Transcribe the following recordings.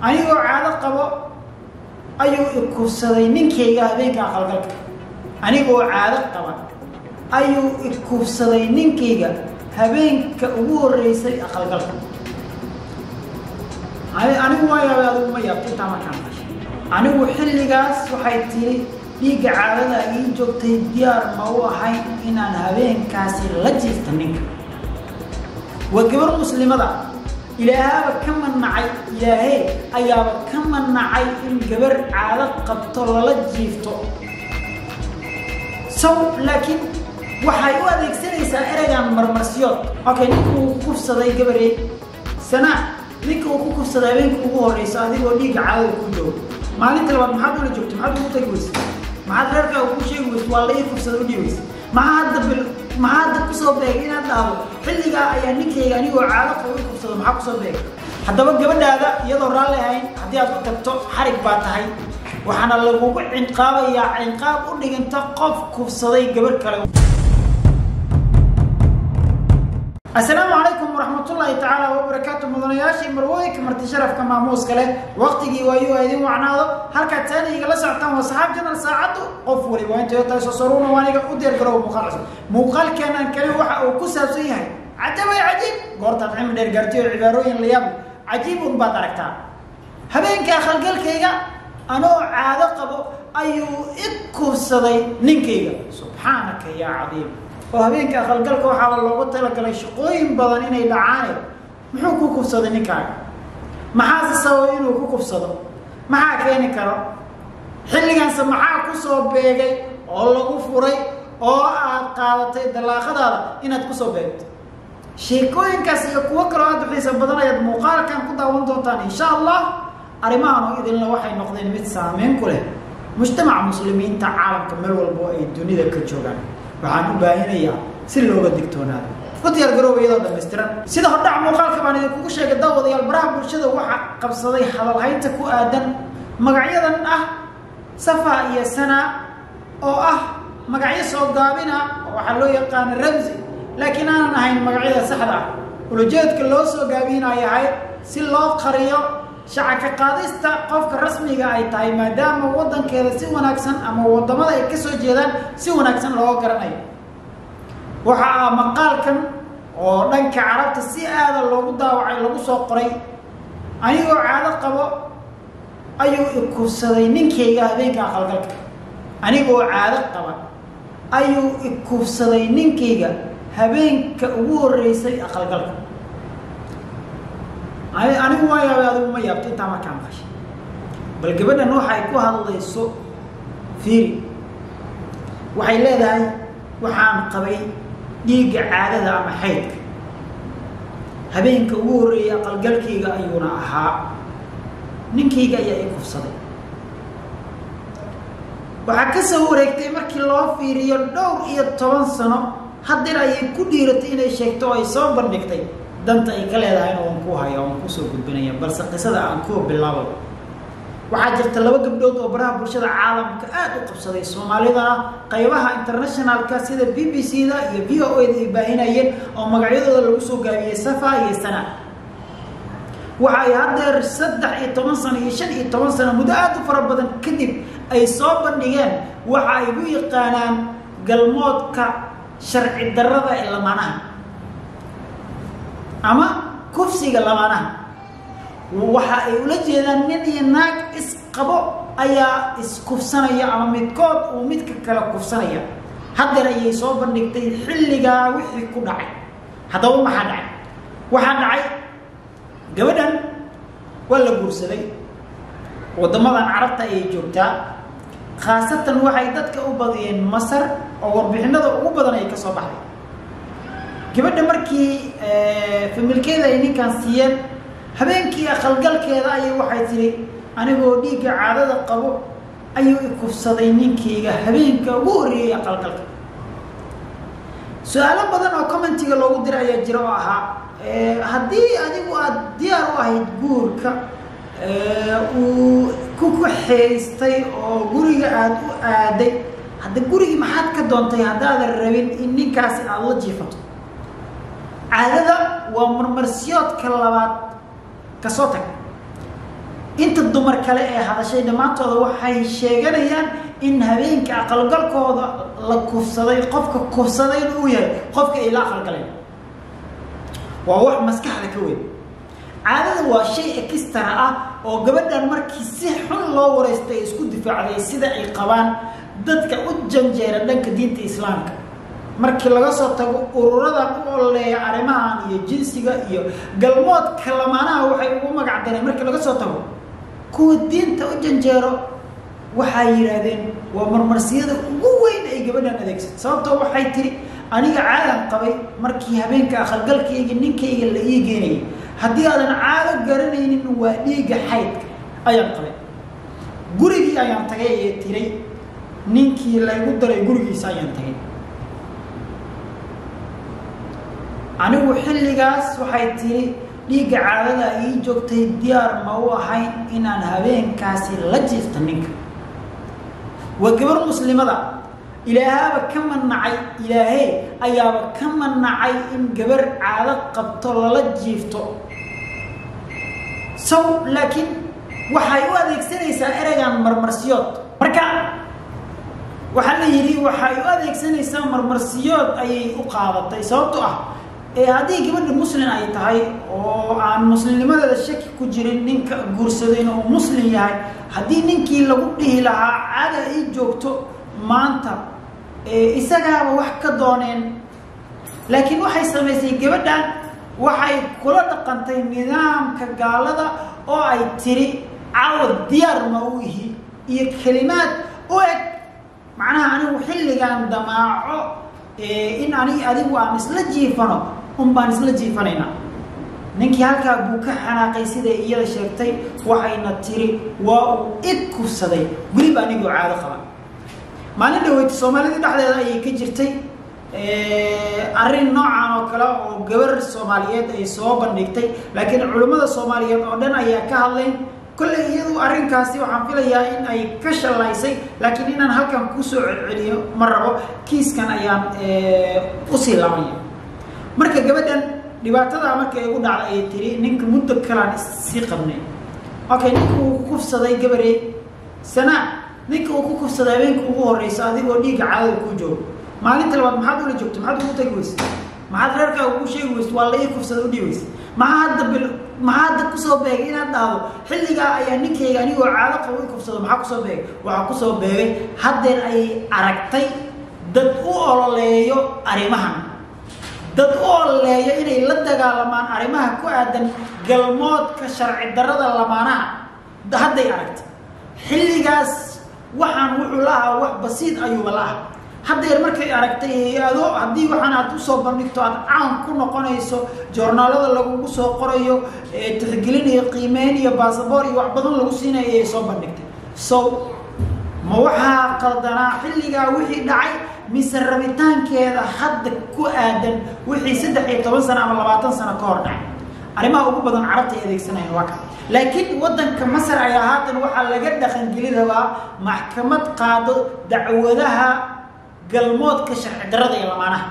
anigoo caado qabo ayuu ikufsaday ninkayga habeenka aqalgalka anigoo caado qaba ayuu ikufsaday ninkayga habeenka ugu horreysay aqalgalka anigu waa yaabay adigu ma yaabto intaa markaan qashay anigu xilligaas waxay tiri dhiigga caadada ii joogtay diyaar ma u ahayn inaan habeenkaasi la jiifta ninka waa gabar muslimada ilaahaaba ka manacay ilaahee ayaaba ka manacay in gabar caado qabto lala jiifto saw laakiin waxay u adeegsanaysaa ereygan marmarsiyood okay ninka uu ku kufsaday gabarey sanaa ninka uu ku kufsaday habeenka ugu horeyso adigoo dhiigga caadada ku joogo maalinta labaad maxaad ula joogtay maxaad ugu tagi weysa maxaad reerkaa ugu sheegi weysa waa la ii kufsada udhii weysa maxaa hadda bil maxaa hadda kusoo beegay inaad dhahdo xilligaa ayaa ninkayga anigoo caado qabo i kufsado maxaa kusoo beegay haddaba gabadhaada iyadoo raalli ahayn haddii aad ku tagto xarig baa tahay waxaana lagugu cinqaabayaa cinqaab u dhiganta qof kufsaday gabadh kale asalaamu calaykum waraxmatullaahi tacaala wabarakaatu mudanayaashii marwooyinka marti sharafka maamuuska leh waqtigii waayuu a idin wacnaado halkaad saaniga la socotaan waa saxaab janal saacaddu qof waliba waa intay tahay sosaruuna waaniga u diyaar garow muuqaal cusub muuqaalkeenan kale waxa uu ku saabsan yahay cajabay cajiib goortaad cilmi dheer gaartay oo cibaarooyin la yaab cajiibun baad aragtaa habeenka akhalgalkayga anoo caado qabo ayuu i kufsaday ninkayga subxaanaka yaa cadiim oo habeenka aqalgalka waxaa loogu talagalay shaqooyin badan inay dhacaane muxuu ku kufsaday ninkaaga maxaase sababay inuu ku kufsado maxaa keeni karo xilligaanse maxaa kusoo beegay oo lagu furay oo aad qaadatay dallaaqadaada inaad kusoo beegto sheekooyinkaas iyo kuwo kaloo aad xiisa badan ayaad muuqaalkan ku daawan doontaan insha allah arrimahan oo idinla waxay noqdeen mid saameyn ku leh mujtamaca muslimiinta caalamka meel walbo ay dunida ka joogaan waxaan u baahinayaa si looga digtoonaado u diyaar garooba iyadoo dhamaystiran sida hordhac muuqaalka baan idinkugu sheegay daawadayaal baraha bulshada waxaa qabsaday hadalhaynta ku aadan magacyadan ah safa iyo sana oo ah magacyo soo gaabina oo waxaa loo yaqaana ramsi laakiin aanan ahayn magacyada saxda ah ulajeedka loo soo gaabinay ahayd si loo qariyo shacaka qaadista qofka rasmiga ay tahay maadaama waddankeeda si wanaagsan ama waddamada ay ka soo jeedaan si wanaagsan looga garanayo waxa ah maqaalkan oo dhanka carabta si aada loogu daawacay lagu soo qoray anigoo caado qabo ayuu ikufsaday ninkayga habeenka aqalgalka anigoo caado qaba ayuu ikufsaday ninkayga habeenka ugu horreysay aqalgalka anigu waa yaabay adigu ma yaabto intaa markaan qashay bal gabadhan waxay ku hadlayso fiiri waxay leedahay waxaan qabay dhiigga caadada ama xaydka habeenka ugu horreeyay aqalgalkayga ayuuna ahaa ninkayga ayaa i kufsaday waxaa ka soo wareegtay markii loo fiiriyo dhowr iyo toban sano hadeer ayay ku dhiiratay inay sheegto oo ay soo bandhigtay danta ay ka leedahayna waan ku haya waan kusoo gudbinaya balse qisada aan kuwa bilaabo waxaa jirta laba gabdhood oo baraha bulshada caalamka aada u qabsaday soomaalidana qaybaha internationalka sida b b c da iyo v o a da ay baahinayeen oo magacyadooda lagu soo gaabiyey safa iyo sana waxa ay haddeer saddex iyo toban sano iyo shan iyo toban sano muddo aada u fara badan kadib ay soo bandhigeen waxa ay u yaqaanaan galmoodka sharci darrada ee lamaanaha ama kufsiga lamaanaha waxa ay ula jeedaan nin iyo naag isqabo ayaa iskufsanaya ama midkood uu midka kale kufsanaya haddeer ayay soo bandhigtay xilligaa wixii ku dhacay haddaba maxaa dhacay waxaa dhacay gabadhan waa la guursaday waddamadan carabta ayay joogtaa khaasatan waxay dadka u badiyeen masar oo warbixinada ugu badan ay ka soo baxday gabadha markii familkeeda ay ninkan siiyeen habeenkii aqalgalkeeda ayay waxay tihi anigoo dhiigga caadada qabo ayuu i kufsaday ninkayga habeenka ugu horreeyey aqalgalka su-aalo badan oo commentiga loogu diray ayaa jira oo ahaa haddii adigu aada diyaar u ahayd guurka uu ku kaxaystay oo guriga aada u aaday hadda gurigii maxaad ka doontay haddaadan rabin in ninkaasi aada la jiifato caadada waa marmarsiyoodka labaad kasoo tag inta dumar kale ee hadashay dhammaantooda waxay sheeganayaan in habeenka aqalgalkooda la kufsaday qofka kufsadayna uu yahay qofka ay la aqalgaleen waa wax maskaxda ka weyn caadada waa shay ekistara ah oo gabadhan markii si xun loo wareystay isku difaacday sida ay qabaan dadka u janjeera dhanka diinta islaamka markii laga soo tago ururadan u ololeeya arrimahan iyo jinsiga iyo galmoodka lamaanaha waxay ugu magac dareen markii laga soo tago kuwa diinta u janjeero waxay yidhaahdeen waa marmarsiyada ugu weyn ay gabadhan adeegsatay sababtoo waxay tiri aniga caadan qabay markii habeenka aqalgalkayga ninkayga la ii geenayay haddii aadan caado garanaynin waa dhiiga xaydka ayaan qabay gurigii ayaan tagay ee tiray ninkii laygu daray gurigiisa ayaan tagay anigu xilligaas waxay tiri dhiigga caadada ii joogtay diyaar ma u ahayn inaan habeenkaasi la jiifta ninka waa gabar muslimada ilaahaaba ka manacay ilaahee ayaaba ka manacay in gabar caado qabto lala jiifto saw laakiin waxay u adeegsanaysaa ereygan marmarsiyood marka waxaa la yidhi waxay u adeegsanaysaa marmarsiyood ayay u qaadatay sababto ah ee haddii gabadha muslin ay tahay oo aan muslimnimadeeda shaki ku jirin ninka guursadayna uu muslim yahay haddii ninkii lagu dhihi lahaa caada ay joogto maanta isagaaba wax ka dooneen laakiin waxay samaysay gabadhan waxay kula dhaqantay nidaamka gaalada oo ay tiri cawad diyaar ma u ihi iyo kelimaad u eg macnaha anigu xilligan damaaco in ani adigu aan isla jiifano un baan isla jiifanaynaa ninkii halkaa buu ka xanaaqay siday iyada sheegtay waxayna tiri waa uu id kufsaday weliba anigoo caado qaba maalin dhaweyta soomaalida dhexdeeda ayay ka jirtay arrin noocan oo kale oo gabar soomaaliyeed ay soo bandhigtay laakiin culimmada soomaaliyeed oo dhan ayaa ka hadlayn kolley iyadu arrinkaasi waxaan filayaa in ay ka shallaysay laakiin inaan halkan kusoo celceliyo ma rabo kiiskan ayaan usii laabaya marka gabadhan dhibaatadaa marka igu dhacday ayay tiri ninka muddo kalaan sii qabnay okay ninka uu ku kufsaday gabarey sanaa ninka uu ku kufsaday habeenka ugu horeysa adigoo dhiigga caadada kuu joogo maalinta labaad maxaad ula joogto maxaad ugu tagi weyse maxaad reerkaa ugu sheegi weyse waa la ii kufsada udhii weyse maxaa hadda bil maxaa hadda kusoo beegay inaad dhahdo xilligaa ayaa ninkayga anigoo caado qabo i kufsado maxaa kusoo beegay waxaa kusoo beegay haddeer ayay aragtay dad u ololeeyo arrimahan dad u ololeeyo inay la dagaalamaan arrimaha ku aadan galmoodka sharci darrada lamaanaha hadday aragtay xilligaas waxaan wuxuu la ahaa wax basiid ayuuba la aha haddeer markay aragtay hay-ado haddii waxaan aad usoo bandhigto aad caan ku noqonayso joornaalada lagugu soo qorayo tixgelin iyo qiimeyn iyo basaboor iyo wax badan lagu siinayo ayay soo bandhigtay so ma waxaa qaldanaa xilligaa wixii dhacay mise rabitaankeeda hadda ku aadan wixii saddex iyo toban sano ama labaatan sano ka hor dhacay arrimaha ugu badan carabta ay adeegsanayan waa ka laakiin waddanka masar ayaa haatan waxaa laga dhaqangeli rabaa maxkamad qaado dacwadaha galmoodka sharci darrada iyo lamaanaha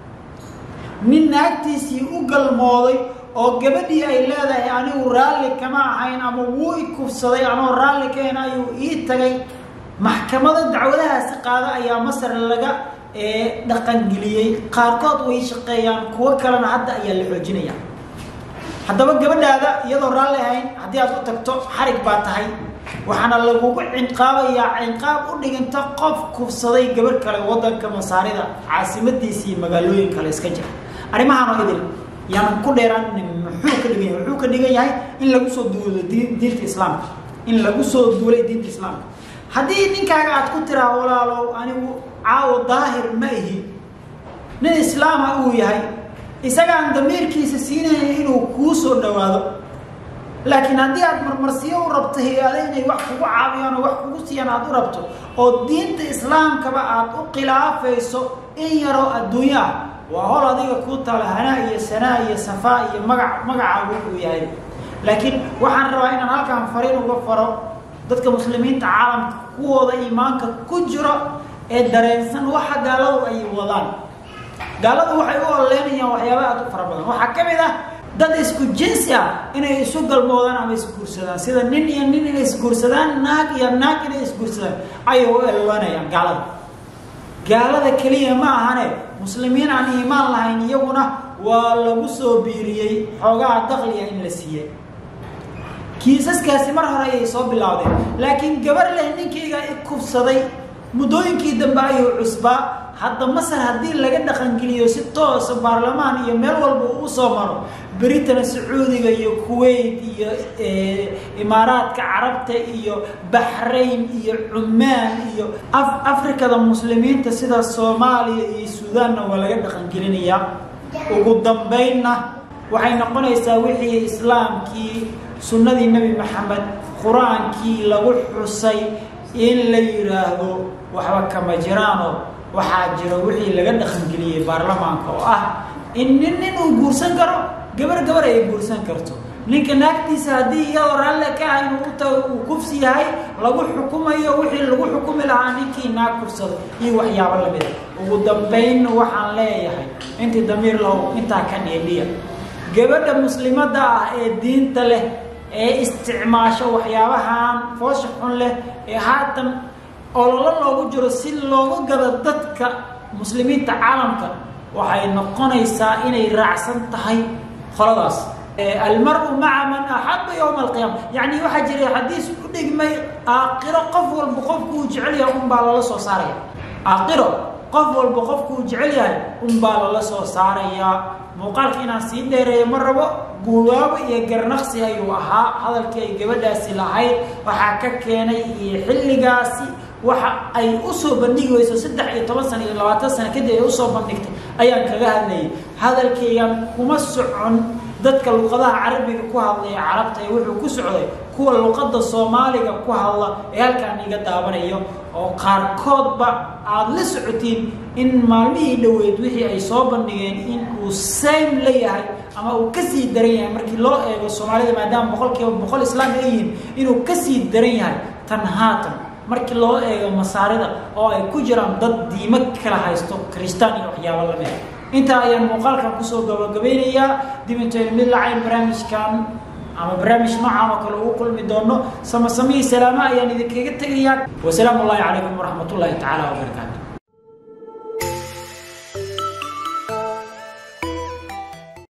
nin naagtiisii u galmooday oo gabadhii ay leedahay anigu raalli kama ahayn ama wuu i kufsaday anoo raalli kaen ayuu ii tagay maxkamado dacwadahaasi qaada ayaa masar laga dhaqangeliyey qaarkood way shaqeeyaan kuwo kalena hadda ayaa la xoojinaya haddaba gabadhaada iyadoo raalli ahayn haddii aad u tagto xarig baa tahay waxaana lagugu cinqaabayaa cinqaab u dhiganta qof kufsaday gabar kale waddanka masaarida caasimadiisa iyo magaalooyin kale iska jira arrimahaan oo idil yaanan ku dheeraan muxuu ka dhigan yahay wuxuu ka dhigan yahay in lagu soo duulo diinta islaamka in lagu soo duulay diinta islaamka haddii ninkaaga aad ku tiraa walaalow anigu caawo daahir ma ihi nin islaama uu yahay isagaan damiirkiisa siinaya inuu kuu soo dhawaado laakiin haddii aad marmarsiyo u rabto hay-ado inay wax kugu caawiyaan oo wax kugu siiyaan aad u rabto oo diinta islaamkaba aad u khilaafayso in yaroo adduunyo ah waa hol adiga kuu taala hanaa iyo sanaa iyo safaa iyo magac magacaagu uu yahay laakiin waxaan rabaa inaan halkaan fariin uga faro dadka muslimiinta caalamka kuwooda iimaanka ku jiro ee dareensan waxa gaaladu ay wadaan gaaladu waxay u ololeynayaan waxyaaba aad u fara badan waxaa ka mid ah dad isku jinsi ah inay isu galmoodaan ama isguursadaan sida nin iyo nin inay isguursadaan naag iyo naag inay isguursadaan ayay u elanayaan gaalada gaalada keliya ma ahane muslimiin aan iimaan lahayn iyaguna waa lagu soo biiriyey xoogaha dakliga in la siiyey kiisaskaasi mar hore ayay soo bilaawdeen laakiin gabar leh ninkayga i kufsaday muddooyinkii dambe ayuu cusbaa hadda masar haddii laga dhaqangeliyo si toosa baarlamaan iyo meel walba uu usoo maro britana sacuudiga iyo kuwait iyo imaaraadka carabta iyo baxrayn iyo cumaan iyo afrikada muslimiinta sida soomaaliya iyo suudaanna waa laga dhaqangelinayaa ugu dambaynna waxay noqonaysaa wixii islaamkii sunnadii nebi maxamed qur-aankii lagu xusay in la yidhaahdo waxba kama jiraano waxaa jira wixii laga dhaqangeliyey baarlamaanka oo ah in nin nin uu guursan karo gabar gabar ay guursan karto ninka naagtiisa haddii iyadoo raalle ka ah inuu uta uu kufsi yahay lagu xukumayo wixii lagu xukumi lahaa ninkii naag kufsado iyo waxyaabo lamida ugu dambayn waxaan leeyahay intii damiir lahow intaa ka dheedhiya gabadha muslimadda ah ee diinta leh ee isticmaasho waxyaabahan foosha xun leh ee haatan ololo loogu jiro si loogu gado dadka muslimiinta caalamka waxay noqonaysaa inay raacsan tahay qoladaas almaru maca man axaba yowma alqiyaama yacni waxaa jiray xadiis u dhigmay aaqiro qof walba qofku uu jecel yahay unbaa lala soo saaraya aaqiro qof walba qofku uu jecel yahay unbaa lala soo saarayaa muuqaalka inaan sii dheereeyo ma rabo guubaabo iyo garnaqsi ayuu ahaa hadalkii ay gabadhaasi lahayd waxaa ka keenay iyo xilligaasi waxa ay usoo bandhigi weyso saddex iyo toban sano iyo labaatan sano kadib ay usoo bandhigtay ayaan kaga hadlayay hadalkaygan kuma socon dadka luqadaha carabiga ku hadlaya carabta ee wuxuu ku socday kuwa luqadda soomaaliga ku hadla ee halkaan iga daabanayo oo qaarkoodba aada la socotiin in maalmihii dhoweyd wixii ay soo bandhigeen in uu same la yahay ama uu kasii daran yahay markii loo eego soomaalida maadaama boqol kiiba boqol islaam ay yihiin inuu kasii daran yahay tan haatan markii loo eego masaarida oo ay ku jiraan dad diimo kala haysto kristaan iyo waxyaabo lamida intaa ayaan muuqaalkan kusoo gabagabeynayaa dib intaynu mid lacayn barnaamijkan ama barnaamij noocaan oo kale ugu kulmi doono samasamihii salaamo ayaan idinkaga tegayaa wasalaamu ullahi calaykum waraxmat ullahi tacaala wabarakaatu